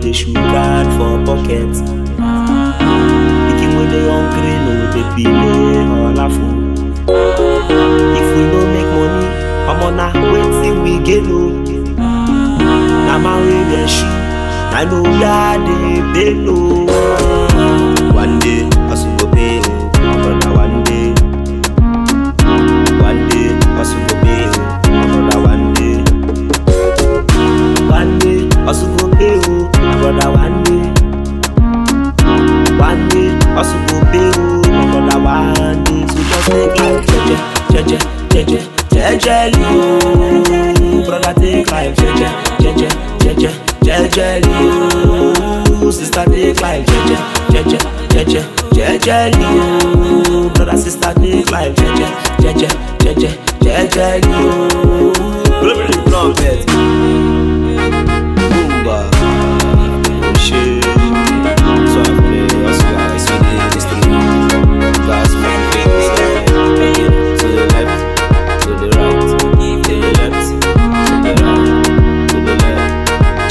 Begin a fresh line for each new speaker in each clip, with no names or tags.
dey sugar for pocket. Pikin wey dey hungry no dey delay olafo. If we no make money, omo na wetin we gain o. Na man wey dey shoe, na know where dey pain o. One day, hustle go pay o, my brother one day. One day, hustle go pay o, my brother one day. One day, hustle go pay o, my brother one day. One day, hustle go pay o, my brother one day. So just take life jeje, jeje, jeje, jejely o. Brother take life jeje, jeje, jeje, jejely o. Sister take life jeje, jeje, jeje, jejely o. Brother sister take life jeje, jeje, jeje, jejely o. Blow me the trumpet. Boomba. Oh shit. So I play us guys with the history. Guys from the Okay, to the left, to the right, to the left, to the right, to the left.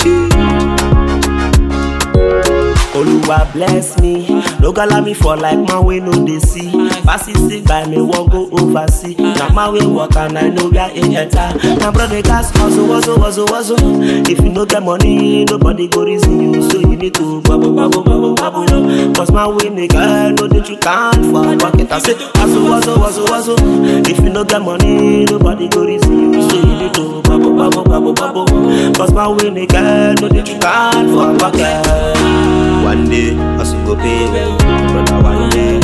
Oluwa bless me, no go allow me for like man wey no dey see. Pass it sick by me, wan go oversee. Na man wey work and I know where e enter. Na brother gas hustle, hustle, hustle, hustle. If you no get money, nobody go reason you, so you need to bubble, bubble, bubble, bubble. No. Cause man wey make I know that you can't for pocket. I say hustle, hustle, hustle, hustle. If you no get money, nobody go reason you, so you need to bubble, bubble, bubble, bubble. Cause man wey make I know that you can't for pocket. One day, hustle go pay, well, brother. One day,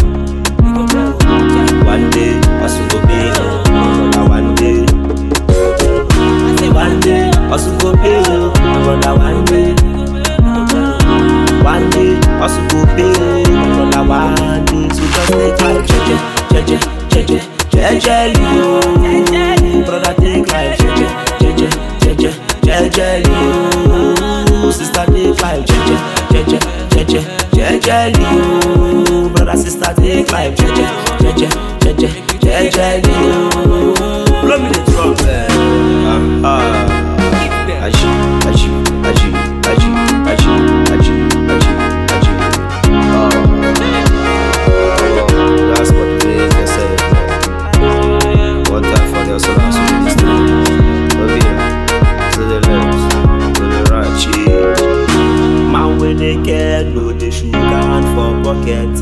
one day, hustle go pay, well, brother. One day, one day, hustle go pay, well, brother. One day, one day, hustle go pay, well, brother. One day, so just take life, jeje, jeje, jeje, jejely, oh. brother. Take life, jeje, jeje, jeje, jejely, oh. sister. Take life, jeje, jeje, jeje, jejely, oh. brother. Sister, take life, jeje, jeje, jeje, jejely, oh. Blow me the trumpet. Ah, ah. Aji, aji, aji, aji, aji, aji, aji, aji. Oh, oh, that's what it is, they say. One time for the soul and soul is Over here, to the left, to the right, cheese. Man wey dey get no dey sugar hand for pocket.